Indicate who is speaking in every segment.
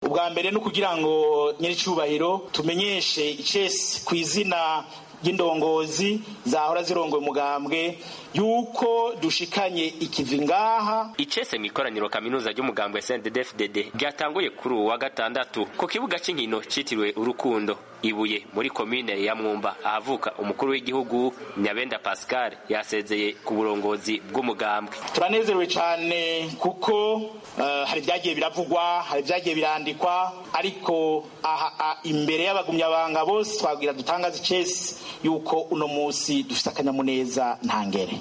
Speaker 1: ubwa mbere ni ukugira ngo nyir'icyubahiro tumenyeshe icesi ku izina ry'indongozi zahora zirongoye umugambwe yuko dushikanye ikivi ngaha
Speaker 2: icese mu ikoraniro kaminuza ry'umugambwe CNDD-FDD ryatanguye kuri uwa gatandatu ku kibuga cy'inkino citiriwe urukundo ibuye muri komine ya mwumba ahavuka umukuru w'igihugu nyabenda pascal yasezeye ku burongozi bw'umugambwe
Speaker 1: turanezerewe cyane kuko uh, hari ibyagiye biravugwa hari ibyagiye birandikwa ariko aha imbere y'abagumyabanga bose twabwira dutangaza icesi yuko uno munsi dufite akanyamuneza ntangere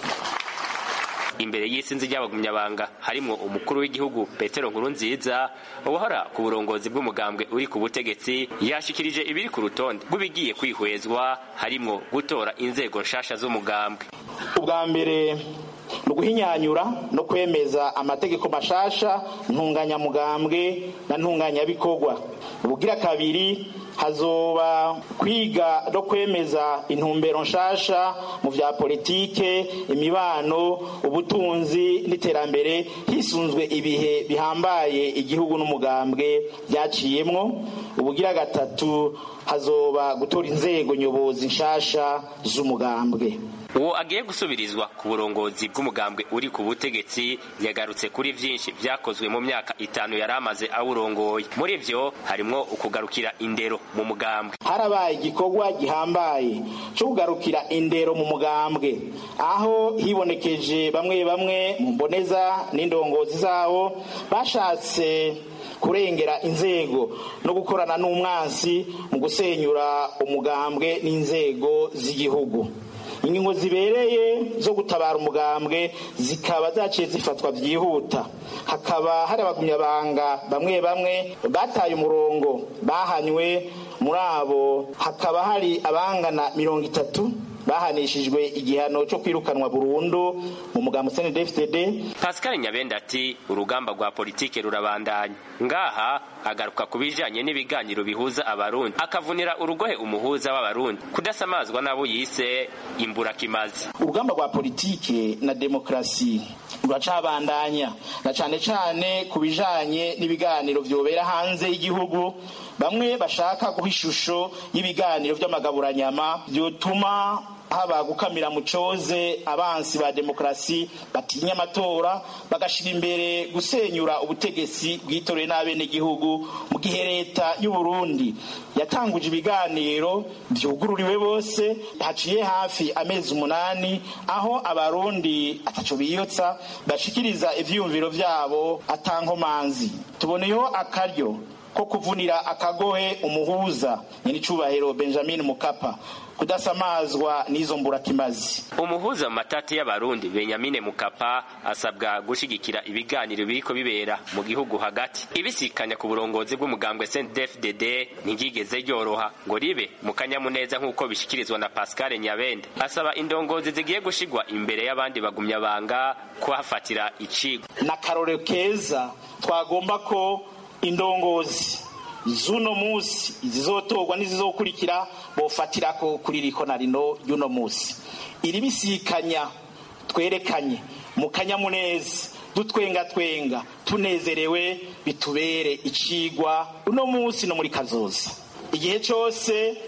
Speaker 2: imbere y'isinzi ry'abagumyabanga harimwo umukuru w'igihugu petero nkurunziza uwahora ku burongozi bw'umugambwe uri ku butegetsi yashikirije ibiri ku rutonde rw'ibigiye kwihwezwa harimwo gutora inzego nshasha z'umugambwe
Speaker 1: ubwa mbere ni uguhinyanyura no kwemeza amategeko mashasha ntunganyamugambwe na ntunganyabikorwa ubugira kabiri hazoba kwiga no kwemeza intumbero nshasha mu vya politike imibano ubutunzi n'iterambere hisunzwe ibihe bihambaye igihugu n'umugambwe byaciyemwo ubugira gatatu hazoba gutora inzego nyobozi nshasha z'umugambwe
Speaker 2: uwo agiye gusubirizwa ku burongozi bw'umugambwe uri ku butegetsi yagarutse kuri vyinshi vyakozwe mu myaka itanu yari amaze awurongoye muri vyo harimwo ukugarukira indero mu mugambwe
Speaker 1: harabaye igikorwa gihambaye cyo kugarukira indero mu mugambwe aho hibonekeje bamwe bamwe mu mboneza n'indongozi zabo bashatse kurengera inzego no gukorana n'umwansi mu gusenyura umugambwe n'inzego z'igihugu ingingo zibereye zo gutabara umugambwe zikaba zaciye zifatwa byihuta hakaba hari abagumyabanga bamwe bamwe bataye umurongo bahanywe muri abo hakaba hari abangana mirongo itatu bahanishijwe igihano cyo kwirukanwa burundu mu mugambo CNDD-FDD
Speaker 2: Pascal Nyabenda ati urugamba rwa politike rurabandanya ngaha agaruka ku bijanye n'ibiganiro bihuza abarundi akavunira urugohe umuhuza w'abarundi kudasamazwa n'abo yise imburakimazi
Speaker 1: urugamba rwa politike na demokrasi ruracabandanya na cane cane ku bijanye n'ibiganiro vyobera hanze y'igihugu bamwe bashaka guha ishusho y'ibiganiro vy'amagaburanyama vyotuma haba gukamira mucoze abansi ba demokrasi batinya amatora bagashira imbere gusenyura ubutegetsi bwitoreye n'abenegihugu mu gihe leta y'u Burundi yatanguje ibiganiro vyugururiwe bose haciye hafi amezi umunani aho abarundi ataco biyotsa bashikiriza ivyiyumviro vyabo atankomanzi tuboneyeho akaryo ko kuvunira akagohe umuhuza nyenicubahiro Benjamin Mukapa kudasamazwa n'izo mburakimazi
Speaker 2: umuhuza mu matati y'abarundi benyamine mukapa asabwa gushigikira ibiganiro biriko bibera mu gihugu hagati ibisikanya ku burongozi bw'umugambwe CNDD-FDD ntigigeze ryoroha ngo ribe mu kanyamuneza nk'uko bishikirizwa na Pascal Nyabende asaba indongozi zigiye gushigwa imbere y'abandi bagumyabanga kuhafatira icigo
Speaker 1: na karore keza twagomba ko indongozi z'uno munsi izizotorwa n'izizokurikira bofatirako kuri riko na rino y'uno munsi iri bisikanya twerekanye mu kanyamuneza dutwenga twenga tunezerewe bitubere icigwa uno munsi no muri kazoza igihe cyose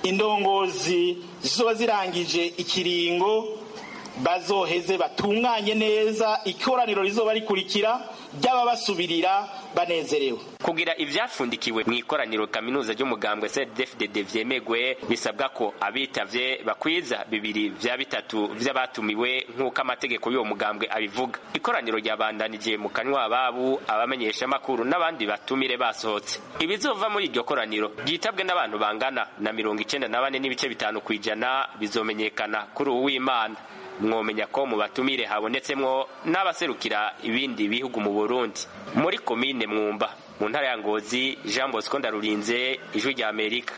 Speaker 1: indongozi zizoba zirangije ikiringo bazoheze batunganye neza ikoraniro rizoba rikurikira ry'ababasubirira banezerewe
Speaker 2: kugira ivyafundikiwe mu ikoraniro kaminuza ry'umugambwe CNDD-FDD vyemegwe bisabwa ko abitavye bakwiza bibiri vya bitatu vy'abatumiwe nk'uko amategeko y'uwo mugambwe abivuga ikoraniro ryabandanije mu kanywa ababu abamenyesha amakuru n'abandi batumire basohotse ibizova muri iryo koraniro ryitabwe n'abantu bangana na mirongo icenda na bane n'ibice bitanu kw'ijana bizomenyekana kuri uw'imana mwomenya ko mu batumire habonetsemwo n'abaserukira ibindi bihugu mu Burundi muri komine mwumba mu ntara ya Ngozi Jean Bosco Ndarurinze ijwi rya Amerika